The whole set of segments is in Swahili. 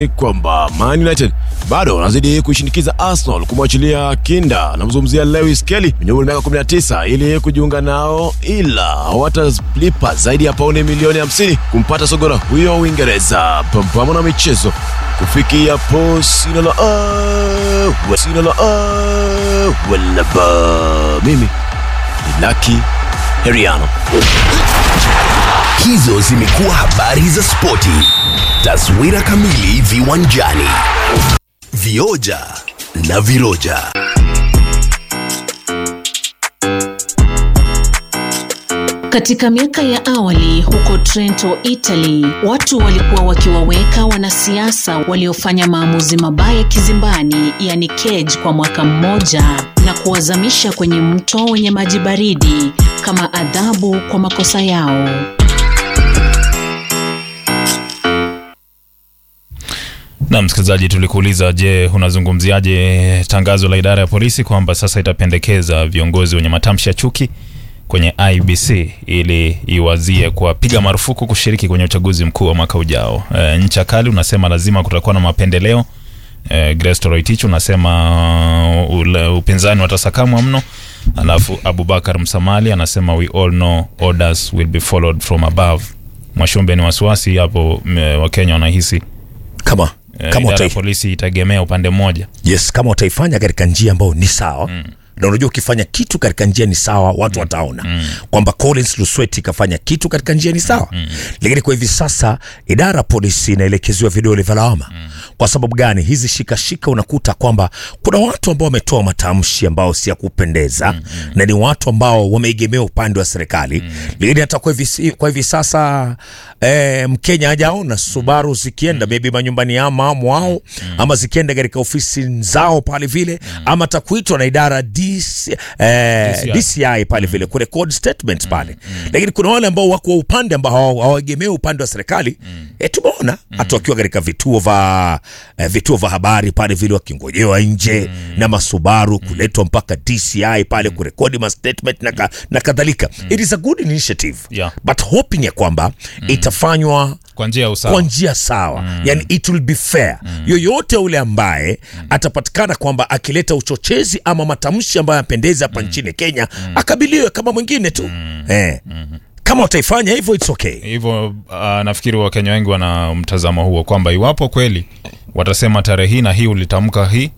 kwamba Man United bado wanazidi kuishinikiza Arsenal kumwachilia kinda namzungumzia Lewis Kelly mwenye umri wa miaka 19 ili kujiunga nao, ila hawatalipa zaidi ya pauni milioni 50 kumpata sogora huyo Uingereza. Pambano na michezo kufikia po sina la a sina la a wala ba mimi ni Lucky Heriano. Hizo zimekuwa habari za spoti. Taswira kamili viwanjani. Vioja na viroja. Katika miaka ya awali huko Trento, Italy, watu walikuwa wakiwaweka wanasiasa waliofanya maamuzi mabaya kizimbani, yani cage, kwa mwaka mmoja na kuwazamisha kwenye mto wenye maji baridi kama adhabu kwa makosa yao. Na msikilizaji, tulikuuliza, je, unazungumziaje tangazo la idara ya polisi kwamba sasa itapendekeza viongozi wenye matamshi ya chuki kwenye IBC ili iwazie kuwapiga marufuku kushiriki kwenye uchaguzi mkuu wa mwaka ujao. E, ncha kali unasema lazima kutakuwa na mapendeleo. E, Grace Toroitich unasema ule, upinzani watasakamwa mno. Alafu Abubakar Msamali anasema we all know orders will be followed from above. Mwashumbe ni wasiwasi hapo, Wakenya wanahisi kama Eh, kama idara ya utai, polisi itaegemea upande mmoja. yes, kama utaifanya katika njia ambayo ni sawa mm. na unajua ukifanya kitu katika njia ni sawa watu mm. wataona mm. kwamba Collins Lusweti ikafanya kitu katika njia ni sawa mm. lakini kwa hivi sasa idara ya polisi inaelekezewa vidole vya lawama mm. kwa sababu gani hizi shikashika unakuta kwamba kuna watu ambao wametoa matamshi ambao si ya kupendeza mm. na ni watu ambao wameegemea upande wa serikali mm. lakini hata kwa hivi, si- kwa hivi sasa eh, Mkenya hajaona Subaru zikienda maybe manyumbani ama mwao ama zikienda katika ofisi zao pale vile ama takuitwa na idara DC, eh, DCI. DCI pale vile kurekod statement pale lakini kuna wale ambao wako upande ambao hawa- hawaegemei upande wa serikali eh, tumeona hata wakiwa katika vituo vya eh, vituo vya habari pale vile wakingojewa nje na masubaru kuletwa mpaka DCI pale kurekodi ma statement na, ka, na kadhalika it is a good initiative Yeah. but hoping ya kwamba itafanywa Kwa njia ya usawa. kwa njia sawa mm. yani it will be fair mm. yoyote ule ambaye mm. atapatikana kwamba akileta uchochezi ama matamshi ambayo yapendeza hapa nchini Kenya akabiliwe kama mwingine tu eh. kama utaifanya hivyo it's okay hivyo uh, nafikiri wakenya wengi wana mtazamo huo kwamba iwapo kweli watasema tarehe hii na hii ulitamka hii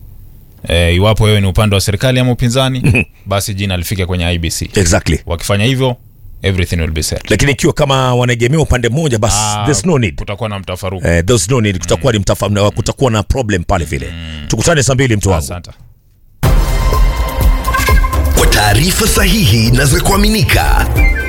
e, iwapo wewe ni upande wa serikali ama upinzani basi jina lifike kwenye ibc exactly wakifanya hivyo everything will be set lakini ikiwa kama wanaegemea upande mmoja basi Ah, there's no need kutakuwa na mtafaruku eh, there's no need kutakuwa ni mtafa, kutakuwa na problem pale vile tukutane saa mbili mtu wangu asante Kwa taarifa sahihi na za kuaminika,